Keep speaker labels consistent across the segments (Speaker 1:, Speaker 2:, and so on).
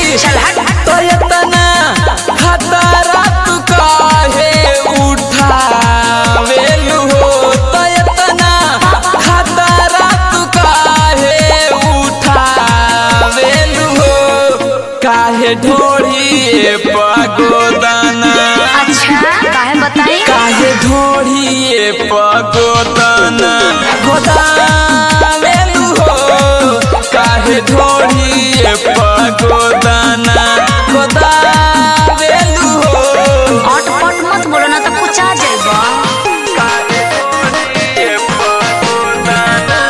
Speaker 1: चल हट
Speaker 2: तो इतना खतरा तू काहे उठावेलू हो तो इतना खतरा तू काहे उठावेलू हो काहे ढोढ़िए पगोदाना
Speaker 1: अच्छा काहे बताई
Speaker 2: काहे ढोढ़िए पगोदाना गोदावेलू हो काहे ढोढ़िए पगोदाना गोदावेलू हो
Speaker 1: अटपट मत बोलो ना तो कुछ आ जाएगा
Speaker 2: काहे ढोढ़िए पगोदाना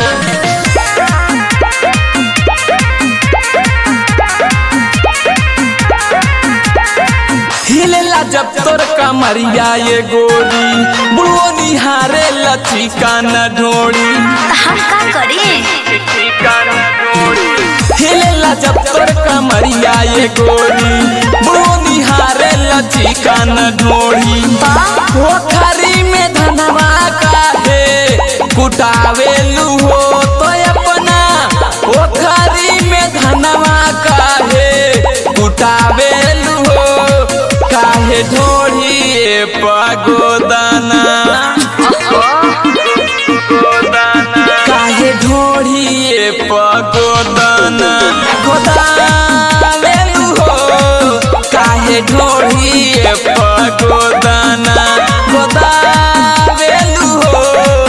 Speaker 2: हिलेला जब तोर कमरिया ये गोरी बुढ़ो निहारे लचिका न ढोड़ी
Speaker 1: तो हम का करी
Speaker 2: हिलेला जब तोर कमरिया ये गोरी बुढ़ो निहारे लचिका न ढोड़ी पोखरी में धनवा काहे कुटावेलू हो तो अपना पोखरी में धनवा काहे कुटावेलू हो काहे ढोढ़िए पगोदाना काहे ढोढ़िए पगोदाना गोदावेलू हो काहे ढोढ़िए पगोदाना गोदावेलू हो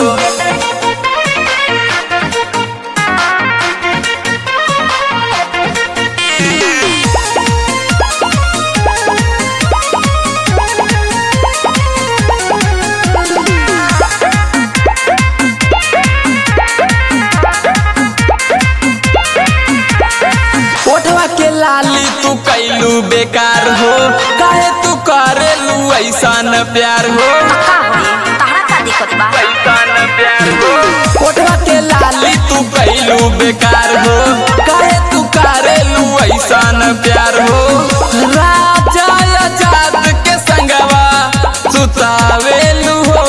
Speaker 2: ओठवा के लाली तू कैलू बेकार हो काहे तू करेलू ऐसा न प्यार हो
Speaker 1: का होई तहरा का दिक्कत बा
Speaker 2: ओठवा के लाली तू कैलू बेकार हो काहे तू करेलू ऐसा न प्यार हो राजा आजाद के संगवा सुतावेलू हो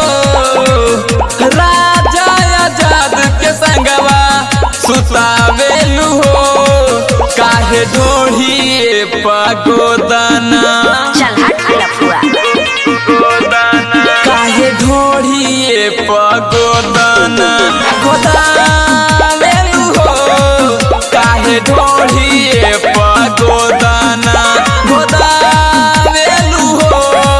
Speaker 2: राजा आजाद के संगवा सुतावेलू हो काहे ढोढ़िए पगोदाना
Speaker 1: चल हट लफुआ
Speaker 2: काहे ढोढ़िए पगोदाना गोदावेलू हो काहे ढोढ़िए पगोदाना गोदावेलू हो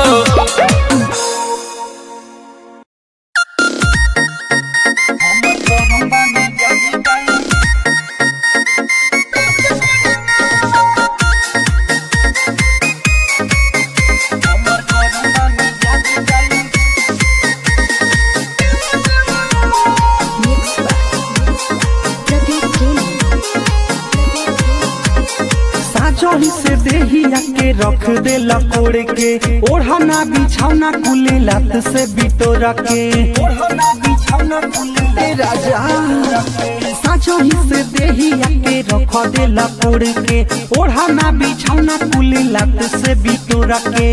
Speaker 3: साजोही से देहिया के रख दे लकोड़ के ओढ़ना बिछौना कुले लात से बिटोरा के ओढ़ना बिछौना कुले राजा साजोही से देहिया के रख दे लकोड़ के ओढ़ना बिछौना कुले लात से बिटोरा के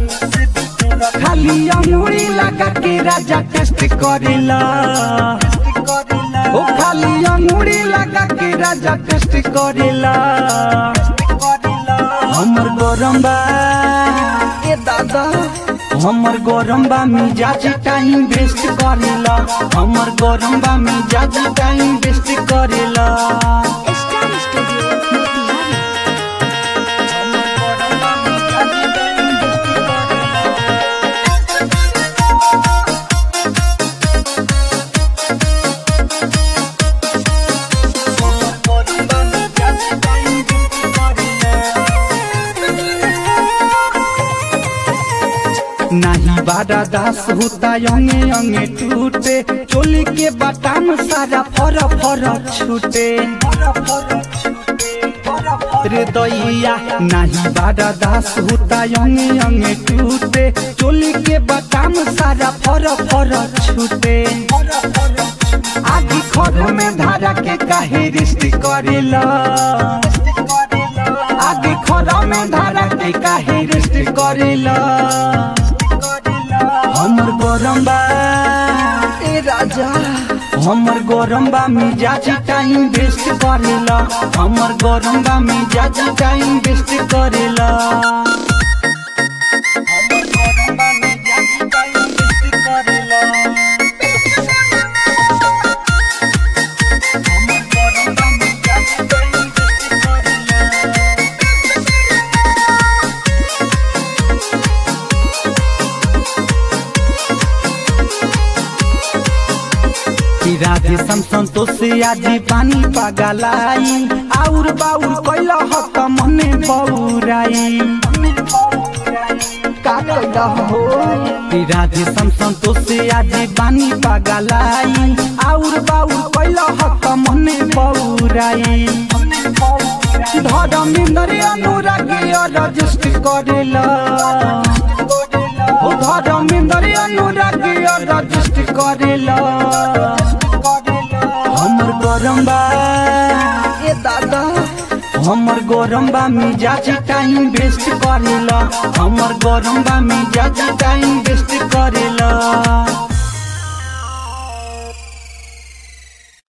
Speaker 3: खाली अंगूरी लगा के राजा टेस्ट करेला ओ खाली अंगूरी लगा के राजा टेस्ट करेला हमर गरम बा ए दादा हमर गरम बा मिजाज टाइम वेस्ट करेला हमर गरम बा मिजाज टाइम वेस्ट करेला
Speaker 1: स्टार स्टूडियो मोतिहारी
Speaker 3: हमर गरम बा मिजाज टाइम वेस्ट करेला नाही बारा दास होता अंगे अंगे टूटे चोली के बटाम सारा फर फर छूटे रे दैया नाही बारा दास होता अंगे अंगे टूटे चोली के बटाम सारा फर फर छूटे आदि खर में धारा के काहे रिश्त करेला आदि खर में धारा के काहे रिश्त करेला हमर गरम बा ए राजा हमर गरम बा मिजाज टाइम वेस्ट करेला हमर गरम बा मिजाज टाइम वेस्ट करेला हमर गरम बा मिजाज टाइम वेस्ट करेला हमर गरम बा मिजाज टाइम वेस्ट करेला कि राधे समसन तो से आजी पानी पगलाई आउर बाउर कैला हक मने बौराई का कैला हो कि राधे समसन तो से आजी पानी पगलाई आउर बाउर कैला हक मने बौराई धर्मेंद्र अनुरागी रजिस्ट करेला ओ धर्मेंद्र अनुरागी रजिस्ट करेला हमर गरम बा ए दादा हमर गरम बा मिजाज टाइम वेस्ट करेला हमर गरम बा मिजाज टाइम वेस्ट करेला